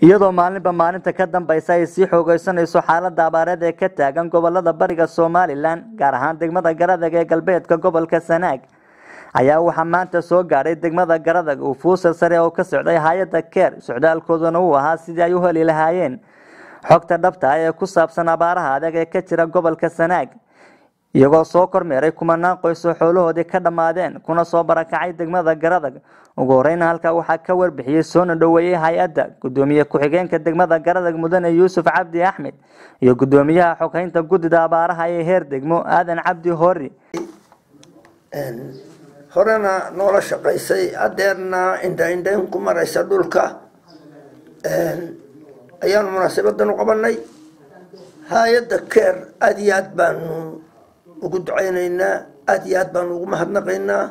iyadoo maalinba maalinta ka dambaysa ay sii xoogeysanayso xaalada abaareed ee ka taagan gobolada bariga somalilan gaar ahaan degmada garadag ee galbeedka gobolka sanaag ayaa waxaa maanta soo gaadhay degmada garadag uu fuusal sare oo ka socday hay-adda keer socdaalkooduna uu ahaa sidii ay u heli lahaayeen xogta dhabta ah ee ku saabsan abaaraha adag ee ka jira gobolka sanaag iyagoo soo kormeeray kumanaan qoys oo xoolahoodii ka dhammaadeen kuna soo barakacay degmada garadag ugu horeyna halkaa waxaa ka warbixiyey soona dhoweeyey hay-adda gudoomiye ku-xigeenka degmada garadag mudane yuusuf cabdi axmed iyo gudoomiyaha xoghaynta guddida abaaraha ee heer degmo aadan cabdi hoori horena noola shaqaysay adeerna indhaindhayn ku maraysa dhulka ayaanu munaasabadan u qabanay hay-adda keer aada iyo aad baanu ugu duceyneynaa aada iyo aad baanu ugu mahadnaqaynaa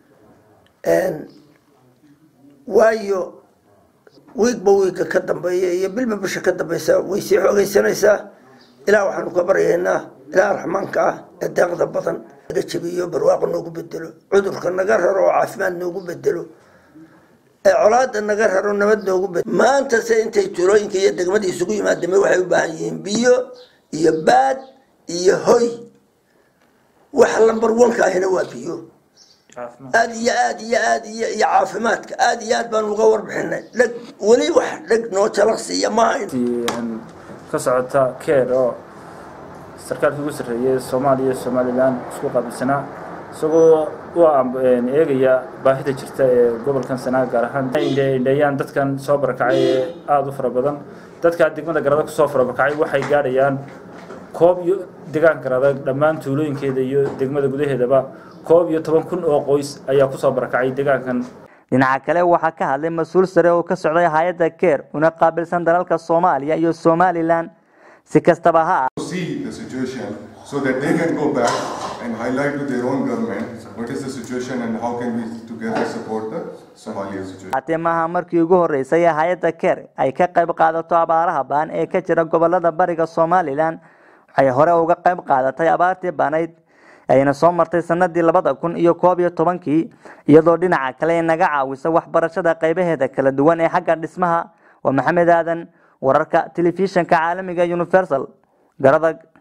waayo wiigba wiigga ka dambeeya iyo bilba bisha ka dambeysa way sii xoogeysanaysaa ilaa waxaanu ka baryaynaa ilaa raxmaanka ah ee deeqda badan naga jebiyo barwaaqo noogu bedelo cudurka naga raro oo caafimaad noogu bedelo ee colaada naga raro nabad noogu bedelo maanta se intay tulooyinka iyo degmadii isugu yimaadame waxay u baahan yihiin biyo iyo baad iyo hoy waxa lambar wanka ahina waa biyo aada iyo aad iyo aad iyo iyo caafimaadka aada iyo aad baan uga warbixinay dheg weli wax dheg noo jalaqsiiya maaha ka socota keer oo sarkaalkii ugu sarreeyay soomaaliya iyo somalilan isku qaabilsanaa isagoo u eegaya baahida jirta ee gobolkan sanaa gaar ahaan indheeyaan dadkan soo barakacay ee aada u fara badan dadkaa degmada garada kusoo farabarakacay waxay gaadhayaan koob iyo deegaanka garada dhammaan tuulooyinkeeda iyo degmada gudaheedaba koob iyo toban kun oo qoys ayaa kusoo barakacay deegaankan dhinaca kale waxaa ka hadlay mas-uul sare oo ka socday hay-adda keer una qaabilsan dalalka soomaaliya iyo somalilan si kastaba ha see the situation so that they can go back and highlight to their own government what is the situation and how can we together support the Somalia situation. haatee maaha markii ugu horeysay ee hay-adda keer ay ka qayb qaadato abaaraha baan ee ka jira gobolada bariga somalilan waxay hore uga qayb qaadatay abaartii baanayd ayna soo martay sanadii labada kun iyo koob iyo tobankii iyadoo dhinaca kale ay naga caawisa waxbarashada qaybaheeda kala duwan ee xagga dhismaha waa maxamed aadan wararka telefishanka caalamiga universal garadag